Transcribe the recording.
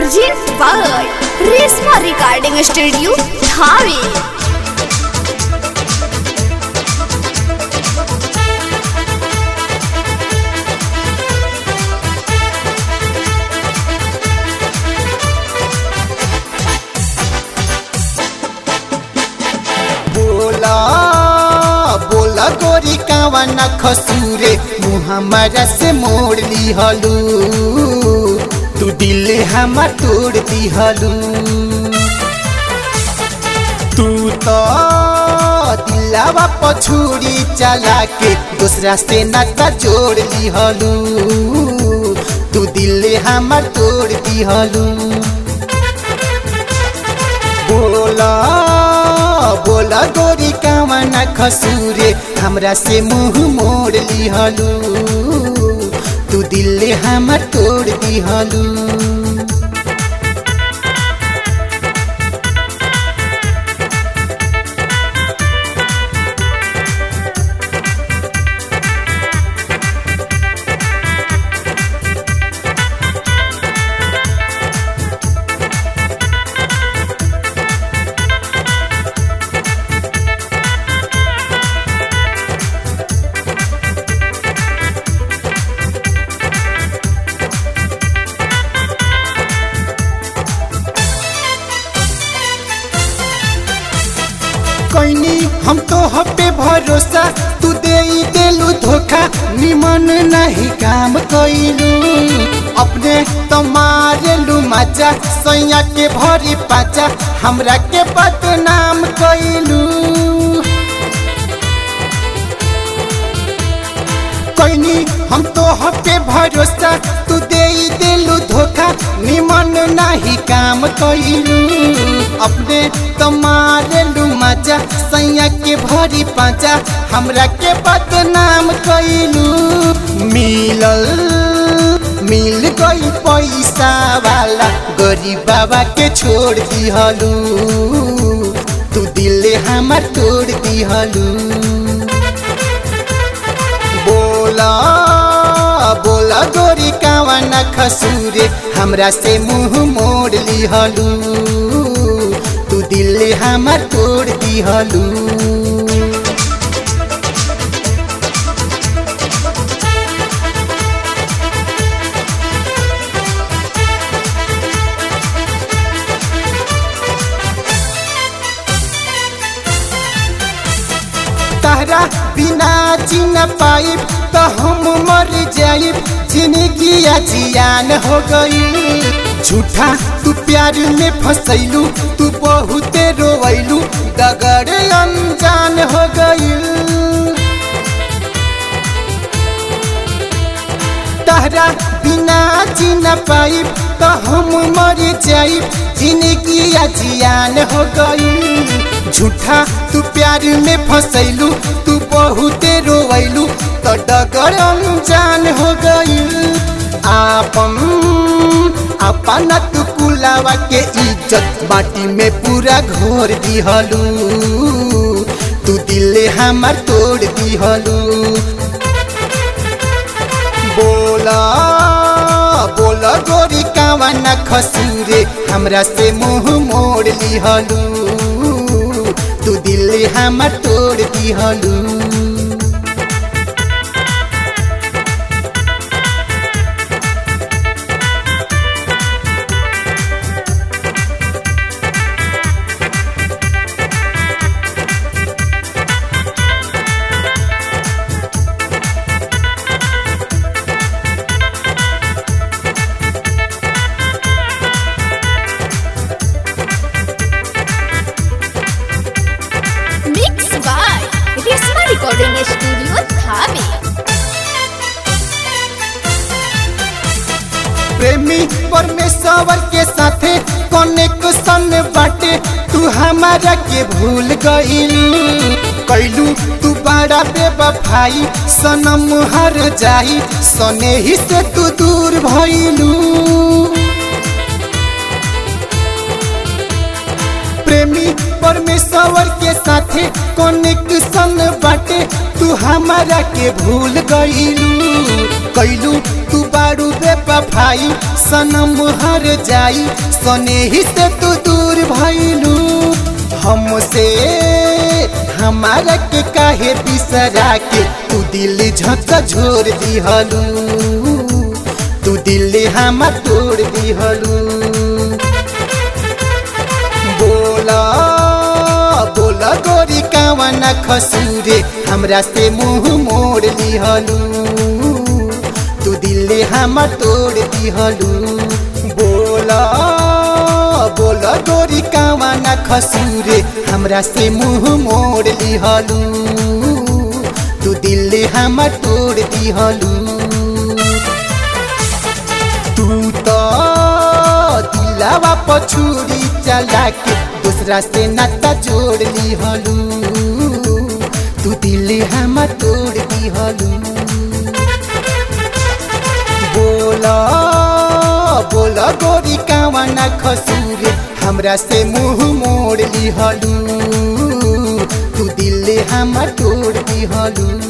Present by Resma Recording Studio, Dhave. बोला बोला गोरी कावा न खसूरे मुँह हमारा से मोड़ ली हलू तू दिल हमार तोड़ दी हलू तू तो दिलावा पछूड़ी चला के दूसरा से नाता जोड़ ली हलू तू दिल हमार तोड़ दी हलू बोला बोला गोरी कावा न खसूरे हमरा से मुंह मोड़ ली हलू तू दिल हमर तोड़ दी हलू कैनी हम तो हपे भरोसा तू दे देलू धोखा निमन नहीं काम कैलू अपने तो मारेलू माचा सैया के भरी पाचा हमरा के बदनाम कैलू कैनी हम तो हपे भरोसा तू दे देलू धोखा निमन नहीं काम कैलू अपने तो मारेलू मजा सैया के भरी पाचा हमरा के बदनाम कैलू मिलल मिल गई पैसा वाला गरीब बाबा के छोड़ दिहलू तू दिल हमार तोड़ दिहलू बोला बोला गोरी कावा न खसूरे हमरा से मुंह मोड़ लिहलू तू दिल हमार तोड़ दिहलू तहरा बिना जीन पाइब तो हम मर जाइब जिंदगी जियान हो गई झूठा तू प्यार में फसैलू तू बहुते रोवैलू दगड़ अनजान हो गई तहरा बिना जीन पाइब तो हम मर जाइब जिंदगी जियान हो गई झूठा तू प्यार में फसैलू तू बहुते रोवैलू तो डगर अनजान हो गई आपन अपना तू कुलावा के इज्जत माटी में पूरा घोर दिहलू तू दिल हमार तोड़ दिहलू बोला बोला गोरी कावा न खसूरे हमरा से मुंह मोड़ लिहलू तू दिल हमार तोड़ दिहलू Mixed by Resma Recording Studio, Dhave. प्रेमी परमेश्वर के साथे कनेक्शन बाटे तू हमारा के भूल गईलू कैलू तू बड़ा बेवफाई सनम हर जाई सने ही से तू दूर भइलू प्रेमी परमेश्वर के साथे कनेक्शन बाटे तू हमारा के भूल गईलू कैलू तू बारू बेपफाई सनम हर जाई सने ही से तू दूर भइलू हमसे हमारा के काहे बिसरा के तू दिल झक झोर दिहलू तू दिल हमार तोड़ दिहलू बोला बोला गोरी कावन खसूरे हमरा से मुंह मोड़ लिहलू तू दिल हमार तोड़ दिहलू बोला बोला गोरी कावन खसूरे हमरा से मुंह मोड़ लिहलू तू दिल हमार तोड़ दिहलू तू तो दिलावा पछुरी चला के दूसरा से नाता जोड़ ली हलू तू दिल हम तोड़ दी हलू बोला बोला गोरी कावना खसूरे हमरा से मुंह मोड़ ली हलू तू दिल हम तोड़ दी हलू